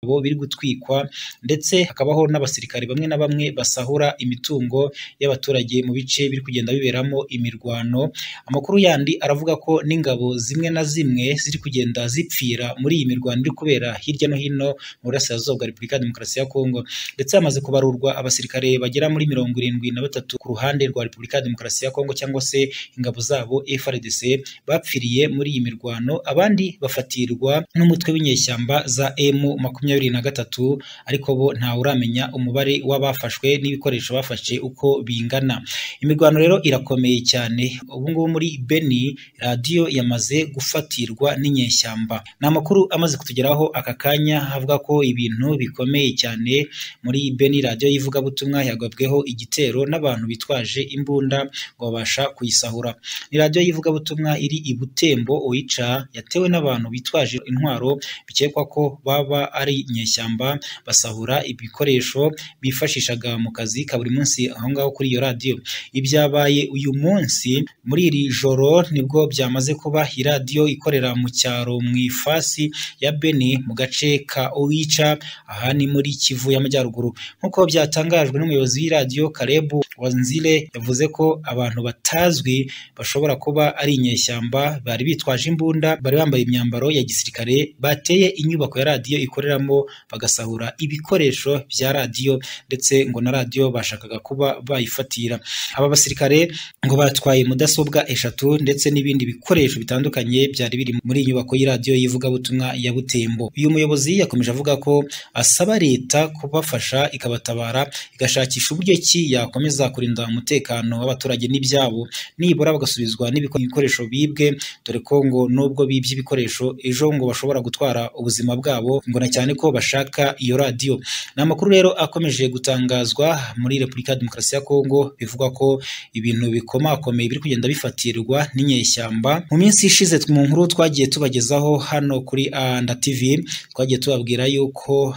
biri gutwikwa ndetse hakabaho n'abasirikare bamwe na bamwe basahura imitungo y'abaturage mu bice biri kugenda biberamo imirwano, amakuru yandi aravuga ko n'ingabo zimwe na zimwe ziri kugenda zipfira muri iyi mirwano iri kubera hirya no hino mu burasirazuba bwa Repubulika ya Demokarasi ya Kongo, ndetse hamaze kubarurwa abasirikare bagera muri mirongo irindwi na batatu ku ruhande rwa Repubulika ya Demokarasi ya Kongo cyangwa se ingabo zabo FARDC bapfiriye muri iyi mirwano, abandi bafatirwa n'umutwe w'inyeshyamba za emu makumyabiri na gatatu ariko bo ntawuramenya umubare w'abafashwe n'ibikoresho bafashe uko bingana. Imirwano rero irakomeye cyane, ubu ngubu muri Beni radiyo yamaze gufatirwa n'inyeshyamba. Ni amakuru amaze kutugeraho aka kanya avuga ko ibintu bikomeye cyane muri Beni radiyo y'ivugabutumwa yagabweho igitero n'abantu bitwaje imbunda ngo babasha kuyisahura. Ni radiyo y'ivugabutumwa iri i Butembo Oicha yatewe n'abantu bitwaje intwaro bikekwa ko baba ari inyeshyamba basahura ibikoresho bifashishaga mu kazi ka buri munsi aho ngaho kuri iyo radiyo. Ibyabaye uyu munsi muri iri joro nibwo byamaze kuba iradiyo ikorera mu cyaro mu ifasi ya Beni mu gace ka Oicha aha ni muri Kivu y'Amajyaruguru. Nk'uko byatangajwe n'umuyobozi w'iradiyo Caleb Wanzire yavuze ko abantu batazwi bashobora kuba ari inyeshyamba bari bitwaje imbunda, bari bambaye imyambaro ya gisirikare, bateye inyubako ya radiyo ikoreramo bagasahura ibikoresho bya radiyo ndetse ngo na radiyo bashakaga kuba bayifatira. Aba basirikare ngo batwaye mudasobwa eshatu ndetse n'ibindi bikoresho bitandukanye byari biri muri iyi nyubako y'iradiyo y'ivugabutumwa ya Butembo. Uyu muyobozi yakomeje avuga ko asaba leta kubafasha ikabatabara igashakisha uburyo ki yakomeza kurinda umutekano w'abaturage n'ibyabo, nibura bagasubizwa n'ibikoresho bibwe dore ko ngo nubwo bibye ibikoresho ejo ngo bashobora gutwara ubuzima bwabo ngo na cyane ko bashaka iyo radiyo. Ni amakuru rero akomeje gutangazwa muri Repubulika ya Demokarasi ya Kongo bivugwa ko ibintu bikomakomeye biri kugenda bifatirwa n'inyeshyamba. Mu minsi ishize mu nkuru twagiye tubagezaho hano kuri Anda TV twagiye tubabwira yuko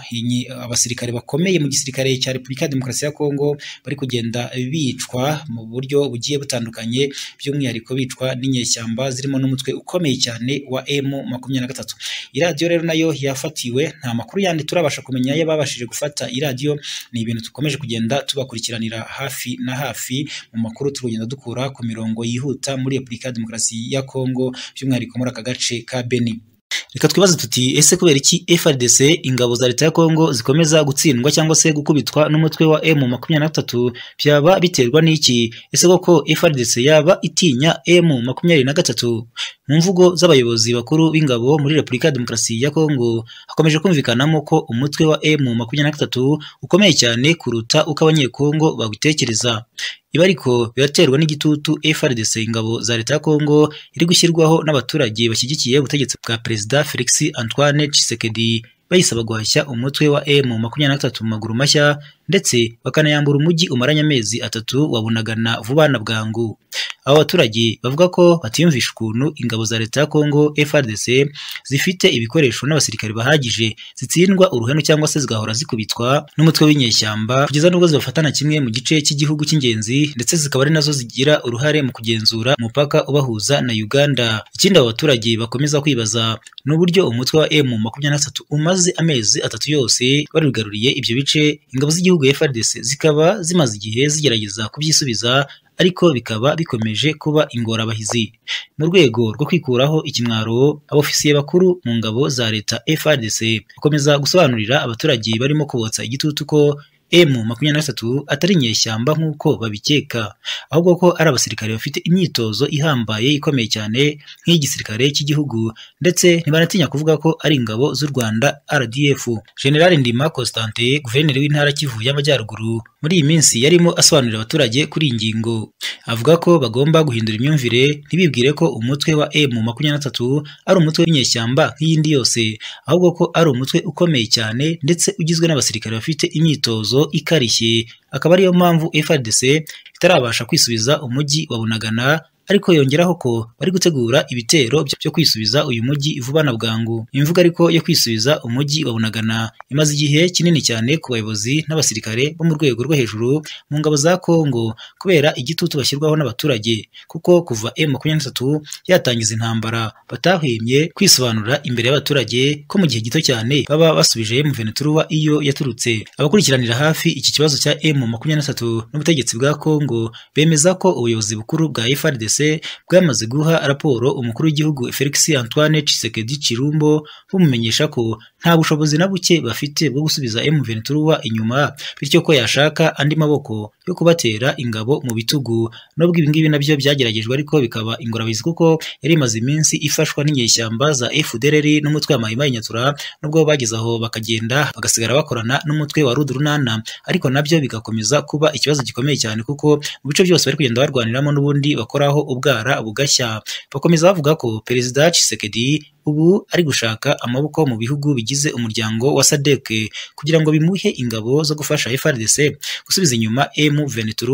abasirikare bakomeye mu gisirikare cya Repubulika ya Demokarasi ya Kongo bari kugenda bicwa mu buryo bugiye butandukanye by'umwihariko bicwa n'inyeshyamba zirimo n'umutwe ukomeye cyane wa M makumyabiri na gatatu. Iradiyo rero nayo yafatiwe nta makuru yandi turabasha kumenya y'ababashije gufata iradiyo, ni ibintu dukomeje kugenda tubakurikiranira hafi na hafi mu makuru turi kugenda dukura ku mirongo yihuta muri Repubulika ya Demokarasi ya Kongo by'umwihariko muri aka gace ka Beni. Reka twibaze tuti ese kubera iki FARDC ingabo za leta ya Kongo zikomeza gutsindwa cyangwa se gukubitwa n'umutwe wa M makumyabiri na gatatu byaba biterwa n'iki? Ese koko FARDC yaba itinya M makumyabiri na gatatu? Mu mvugo z'abayobozi bakuru b'ingabo muri Repubulika ya Demokarasi ya Kongo hakomeje kumvikanamo ko umutwe wa M makumyabiri na gatatu ukomeye cyane kuruta uko abanyekongo bawutekereza. Ibi ariko biraterwa n'igitutu FARDC ingabo za leta ya Kongo iri gushyirwaho n'abaturage bashyigikiye ubutegetsi bwa Perezida Felix Antoine Tshisekedi bayisaba guhashya umutwe wa M makumyabiri na gatatu mu maguru mashya ndetse bakanayambura umujyi umaranye amezi atatu wabunagana vuba na bwangu. Abo baturage bavuga ko batiyumvisha ukuntu ingabo za leta ya Kongo FARDC zifite ibikoresho n'abasirikare bahagije zitsindwa uruhenu cyangwa se zigahora zikubitwa n'umutwe w'inyeshyamba kugeza n'ubwo zibafatana kimwe mu gice cy'igihugu cy'ingenzi ndetse zikaba ari nazo zigira uruhare mu kugenzura umupaka ubahuza na Uganda. Ikindi abo baturage bakomeza kwibaza ni uburyo umutwe wa M makumyabiri na gatatu umaze amezi atatu yose barugaruriye ibyo bice ingabo z'igihugu FARDC zikaba zimaze igihe zigerageza kubyisubiza ariko bikaba bikomeje kuba ingorabahizi. Mu rwego rwo kwikuraho ikimwaro, abofisiye bakuru mu ngabo za leta FARDC bakomeza gusobanurira abaturage barimo kubotsa igitutu ko M makumyabiri na gatatu atari inyeshyamba nk'uko babikeka, ahubwo ko ari abasirikare bafite imyitozo ihambaye ikomeye cyane nk'iyigisirikare cy'igihugu ndetse ntibanatinya kuvuga ko ari ingabo z'u Rwanda RDF. General Ndima Constantin guverineri w'intara Kivu y'Amajyaruguru muri iyi minsi yarimo asobanurira abaturage kuri iyi ngingo, avuga ko bagomba guhindura imyumvire ntibibwire ko umutwe wa M makumyabiri na gatatu ari umutwe w'inyeshyamba nk'iyindi yose, ahubwo ko ari umutwe ukomeye cyane ndetse ugizwe n'abasirikare bafite imyitozo ikarishye akaba ariyo mpamvu FARDC itarabasha kwisubiza umujyi wa Bunagana ariko yongeraho ko bari gutegura ibitero byo kwisubiza uyu mujyi vuba na bwangu imvugo ariko yo kwisubiza umujyi wa Bunagana imaze igihe kinini cyane ku bayobozi n'abasirikare bo mu rwego rwo hejuru mu ngabo za Kongo kubera igitutu bashyirwaho n'abaturage kuko kuva M23 yatangiza intambara batahwemye kwisobanura imbere y'abaturage ko mu gihe gito cyane baba basubije M23 iyo yaturutse abakurikiranira hafi iki kibazo cya M23 n'ubutegetsi bwa Kongo bemeza ko ubuyobozi bukuru bwa FARDC bwamaze guha raporo umukuru w'igihugu Felix Antoine Tshisekedi Chirumbo bumumenyesha ko nta bushobozi na buke bafite bwo gusubiza M23 inyuma bityo ko yashaka andi maboko yo kubatera ingabo mu bitugu nubwo ibi ngibi nabyo byageragejwe ariko bikaba ingorabahizi kuko yari imaze iminsi ifashwa n'inyeshyamba za FDLR n'umutwe wa Maimai Nyatura nubwo bageze aho bakagenda bagasigara bakorana n'umutwe wa Rudurunana ariko nabyo bigakomeza kuba ikibazo gikomeye cyane kuko mu bice byose bari kugenda barwaniramo n'ubundi bakoraho ubwara bugashya bakomeza bavuga ko Perezida Tshisekedi ubu ari gushaka amaboko mu bihugu bigize umuryango wa SADC kugira ngo bimuhe ingabo zo gufasha FARDC gusubiza inyuma M23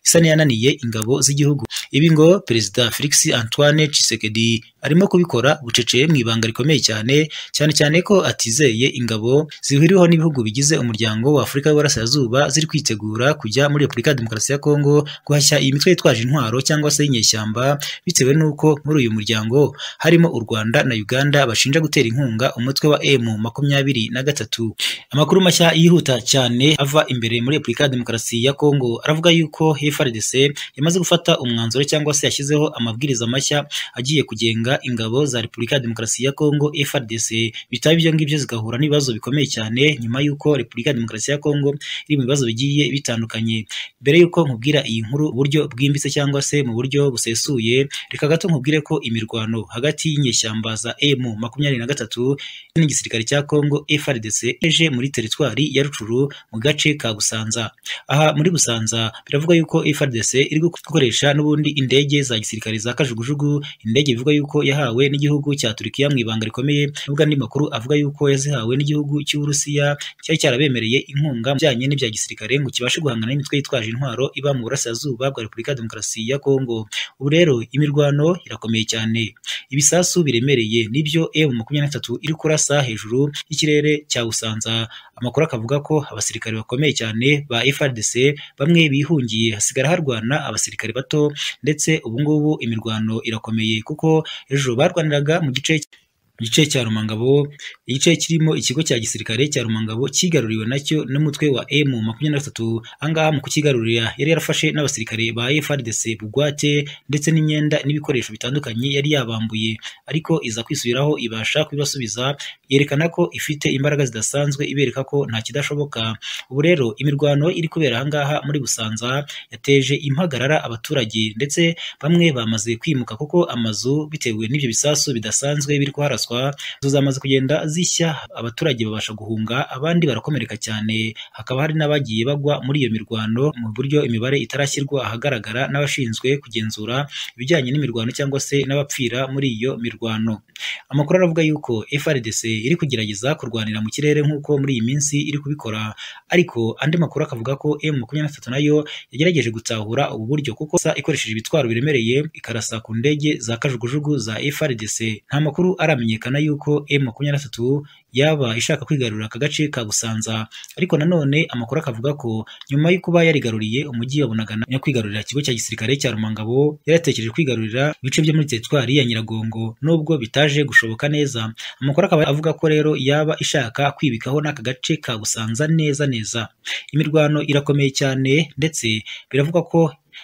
isa n'iyananiye ingabo z'igihugu ibi ngo Perezida Felix Antoine Tshisekedi arimo kubikora bucece mu ibanga rikomeye cyane cyane cyane ko atizeye ingabo zihuriweho n'ibihugu bigize umuryango wa Afurika y'Uburasirazuba ziri kwitegura kujya muri Repubulika ya Demokarasi ya Kongo guhashya iyi mitwe yitwaje intwaro cyangwa se y'inyeshyamba bitewe n'uko muri uyu muryango harimo u Rwanda na Uganda bashinja gutera inkunga umutwe wa M makumyabiri na gatatu. Amakuru mashya yihuta cyane ava imbere muri Repubulika ya Demokarasi ya Kongo aravuga yuko FARDC yamaze gufata umwanzuro cyangwa se yashyizeho amabwiriza mashya agiye kugenga ingabo za Repubulika ya Demokarasi ya Kongo FARDC bitaba ibyo ngibyo zigahura n'ibibazo bikomeye cyane nyuma y'uko Repubulika ya Demokarasi ya Kongo iri mu bibazo bigiye bitandukanye. Mbere y'uko nkubwira iyi nkuru buryo bwimbitse cyangwa se mu buryo busesuye reka gato nkubwire ko imirwano hagati y'inyeshyamba za M makumyabiri na gatatu n'igisirikare cya Kongo FARDC eje muri teritwari ya Rucuru mu gace ka Busanza. Aha muri Busanza biravugwa yuko FARDC iri gukoresha n'ubundi indege za gisirikare za kajugujugu, indege bivugwa yuko yahawe n'igihugu cya Turkiya mu ibanga rikomeye, nubwo andi makuru avuga yuko yazihawe n'igihugu cy'Uburusiya cyari cyarabemereye inkunga bijyanye n'ibya gisirikare ngo kibashe guhangana n'imitwe yitwaje intwaro iba mu burasirazuba bwa Repubulika ya Demokarasi ya Kongo. Ubu rero imirwano irakomeye cyane. Ibisasu biremereye nibyo M23 iri kurasa hejuru y'ikirere cya Busanza amakuru akavuga ko abasirikare bakomeye cyane ba FARDC bamwe bihungiye hasigara harwana abasirikare bato ndetse ubu ngubu imirwano irakomeye kuko ejo barwaniraga mu gice igice cya Rumangabo igice kirimo ikigo cya gisirikare cya Rumangabo kigaruriwe nacyo n'umutwe wa M23 angaha mu kukigarurira yari yarafashe n'abasirikare ba FARDC bugwate ndetse n'imyenda n'ibikoresho bitandukanye yari yabambuye ariko iza kwisubiraho ibasha kubibasubiza yerekana ko ifite imbaraga zidasanzwe ibereka ko nta kidashoboka ubu rero imirwano iri kubera ahangaha muri Busanza yateje impagarara abaturage ndetse bamwe bamaze kwimuka kuko amazu bitewe n'ibyo bisasu bidasanzwe biri kuharasa inzu zamaze kugenda zishya abaturage babasha guhunga abandi barakomereka cyane hakaba hari n'abagiye bagwa muri iyo mirwano mu buryo imibare itarashyirwa ahagaragara n'abashinzwe kugenzura ibijyanye n'imirwano cyangwa se n'abapfira muri iyo mirwano amakuru aravuga yuko FRDC iri kugerageza kurwanira mu kirere nk'uko muri iyi minsi iri kubikora ariko andi makuru akavuga ko M23 nayo yagerageje gutahura ubu buryo kuko ikoresheje ibitwaro biremereye ikarasa ku ndege za kajugujugu za FRDC nta makuru aramenye hamenyekana yuko M23 yaba ishaka kwigarurira aka gace ka Busanza ariko nanone amakuru akavuga ko nyuma yo kuba yarigaruriye umujyi wa Bunagana no kwigarurira ikigo cya gisirikare cya Rumangabo yaratekereje kwigarurira ibice byo muri teritwari ya Nyiragongo nubwo bitaje gushoboka neza amakuru akaba avuga ko rero yaba ishaka kwibikaho n'aka gace ka Busanza neza neza imirwano irakomeye cyane ndetse biravugwa ko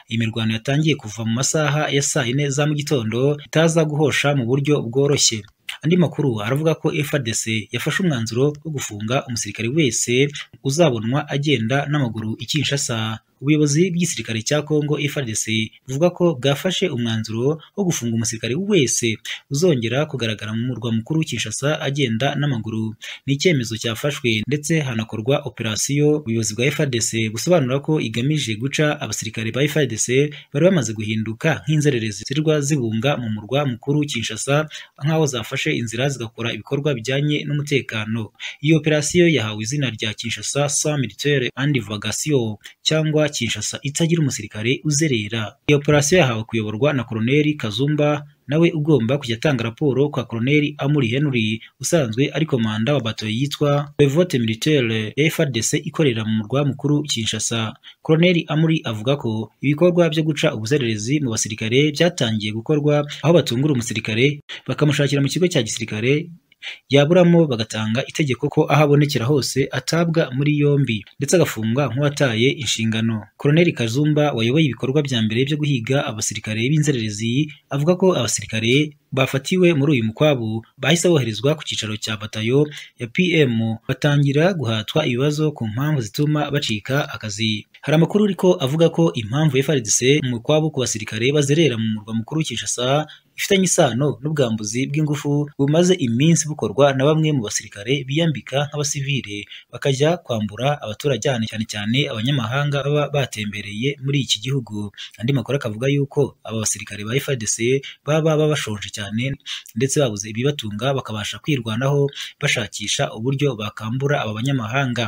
imirwano yatangiye kuva mu masaha ya saa yine za mu gitondo itaza guhosha mu buryo bworoshye andi makuru aravuga ko FARDC yafashe umwanzuro wo gufunga umusirikare wese uzabonwa agenda n'amaguru i Kinshasa ubuyobozi bw'igisirikare cya Kongo FARDC buvuga ko bwafashe umwanzuro wo gufunga umusirikare wese uzongera kugaragara mu murwa mukuru Kinshasa agenda n'amaguru ni icyemezo cyafashwe ndetse hanakorwa operasiyo ubuyobozi bwa FARDC busobanura ko igamije guca abasirikare ba FARDC bari bamaze guhinduka nk'inzererezi zirwa zibunga mu murwa mukuru Kinshasa nk'aho zafashe zafashe inzira zigakora ibikorwa bijyanye n'umutekano iyi operasiyo yahawe izina rya Kinshasa sans militaire and vagation cyangwa Kinshasa itagira umusirikare uzerera iyi operasiyo yahawe kuyoborwa na Koloneli Kazumba nawe ugomba kujya atanga raporo kwa Koloneli Amuri Henry usanzwe ari komanda wa bato yitwa Brevote Militaire ya FARDC ikorera mu murwa mukuru Kinshasa Koloneli Amuri avuga ko ibikorwa byo guca ubuzererezi mu basirikare byatangiye gukorwa aho batungura umusirikare bakamushakira mu kigo cya gisirikare yaburamo bagatanga itegeko ko aho abonekera hose atabwa muri yombi ndetse agafungwa nk'uwataye inshingano Koloneli Kazumba wayoboye ibikorwa bya mbere byo guhiga abasirikare b'inzererezi avuga ko abasirikare bafatiwe muri uyu mukwabu bahise boherezwa ku cyicaro cya batayo ya PM batangira guhatwa ibibazo ku mpamvu zituma bacika akazi hari amakuru ariko avuga ko impamvu FARDC mu mukwabu ku basirikare bazerera mu murwa mukuru Kinshasa bifitanye isano n'ubwambuzi bw'ingufu bumaze iminsi bukorwa na bamwe mu basirikare biyambika nk'abasivile bakajya kwambura abaturage cyane cyane abanyamahanga baba batembereye muri iki gihugu andi makuru akavuga yuko aba basirikare ba FARDC baba baba bashonje cyane ndetse babuze ibibatunga bakabasha kwirwanaho bashakisha uburyo bakambura aba banyamahanga